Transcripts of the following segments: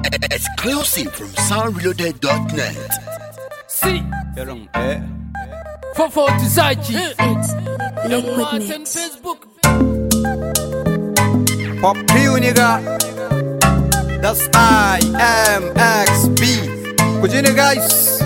Exclusive from soundreloaded.net. See, Irin eh. Fofo Tizaki. It's Yan Liquid matan Mix. Facebook. Pop Q nigga. That's I M X B. Ku ji ni guys.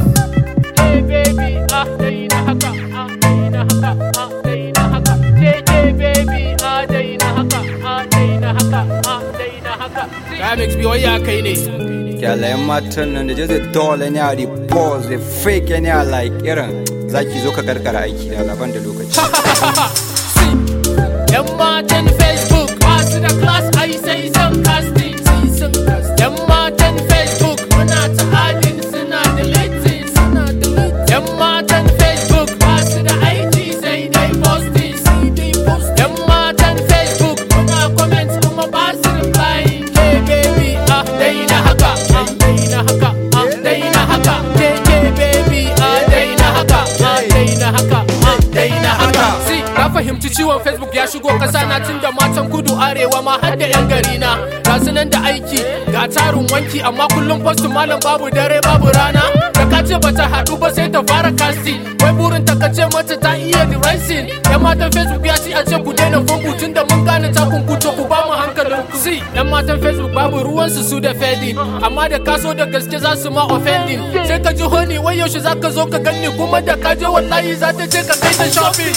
Hey baby, ah dai na haka, ah dai na haka, ah dai na haka. JJ baby, ah dai na haka, ah dai na haka, ah dai na haka. Remix bi wai ya kai ne. Kyalayen matan nan da je zai dole ne a repose da fake ne a like irin zaki zo ka karkara aiki da laban da lokaci. See, yan matan Facebook ba su da class ai sai san casting. Yan matan Facebook muna ta adin suna deleting. Suna deleting. Yan matan Facebook ba su da aiki sai dai posting. Yan matan Facebook muna comment kuma ba su replying. Hey baby, ah dai na haka, ah dai na haka, ah dai na haka. JJ baby, ah dai na haka, ah dai na haka, ah dai na haka. Si, na fahimci ciwon Facebook ya shigo ƙasa na tun da matan kudu arewa ma har da 'yan gari na. Ga su nan da aiki, ga tarin wanki amma kullum postin malam babu dare babu rana. Da ka ce bata haɗu ba sai ta fara casting. Wai burin ta kace mata ta iya the rising. Yan matan Facebook ya ci a ce ku daina funku tun da mun gane ta kunkuto ku ba mu hankalin ku. Si, yan matan Facebook babu ruwansu su da fading. Amma da ka so da gaske za su ma offending. Sai ka ji honi wai yaushe za ka zo ka ganni kuma da ka je wallahi za ta je ka kai ta shopping.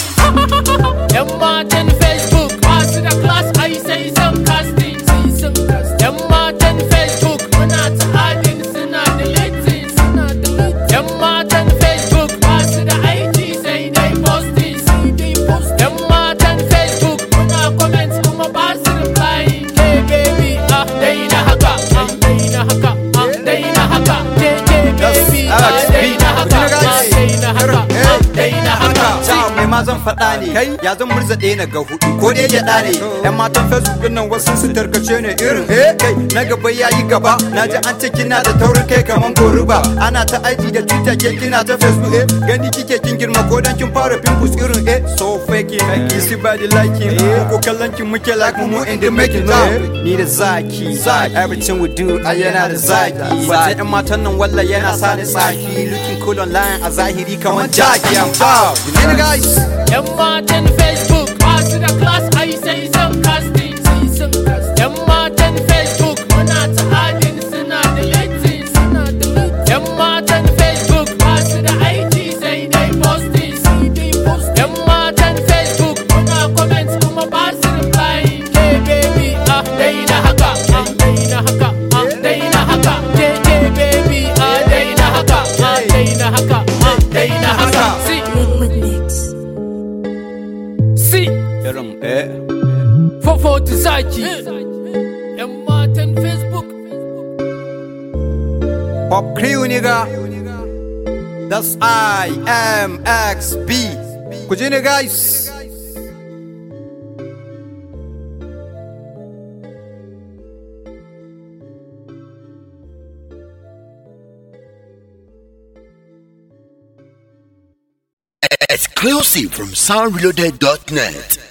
Yan matan Facebook ba su da class ai sai san casting. Yan matan Facebook muna ta adin suna deleting. Yan matan Facebook ba su da aiki sai dai posting. Yan matan Facebook muna comment kuma ba su replying. Hey baby, ah dai na haka, ah dai na haka, ah dai na haka. JJ baby, ah dai na haka, ah dai na haka, ah dai na haka. Ciao mai ma zan faɗa ne kai ya zan murza ɗaya na ga hudu ko dai gyaɗa ne yan matan facebook din nan wasu su tarkace ne irin eh kai na gaba ya yi gaba na ji an ce kina da taurin kai kaman goruba ana ta aiki da twitter ke kina ta facebook eh gani kike kin girma ko dan kin fara pimples irin eh so fake like you see body like him ko kallon kin muke like mu in the making now ni da zaki zaki everything we do a yana da zaki ba yan matan nan walla yana sa ni tsaki looking cool online a zahiri kaman jaki i'm proud you know guys Yan matan Facebook ba su da class ai sai san casting. Yan matan Facebook muna ta adin suna deleting. Yan matan Facebook ba su da aiki sai dai posting. Yan matan Facebook muna comment kuma ba su replying. Hey baby, ah dai na haka, ah dai na haka, ah dai na haka. JJ baby, ah dai na haka, ah dai na haka, ah dai na haka. See, Liquid Mix. see. irin eh Fofo Tizaki Yan matan Facebook Pop Crew nigga That's I M X B Ku ji ni guys Exclusive from soundreloaded.net.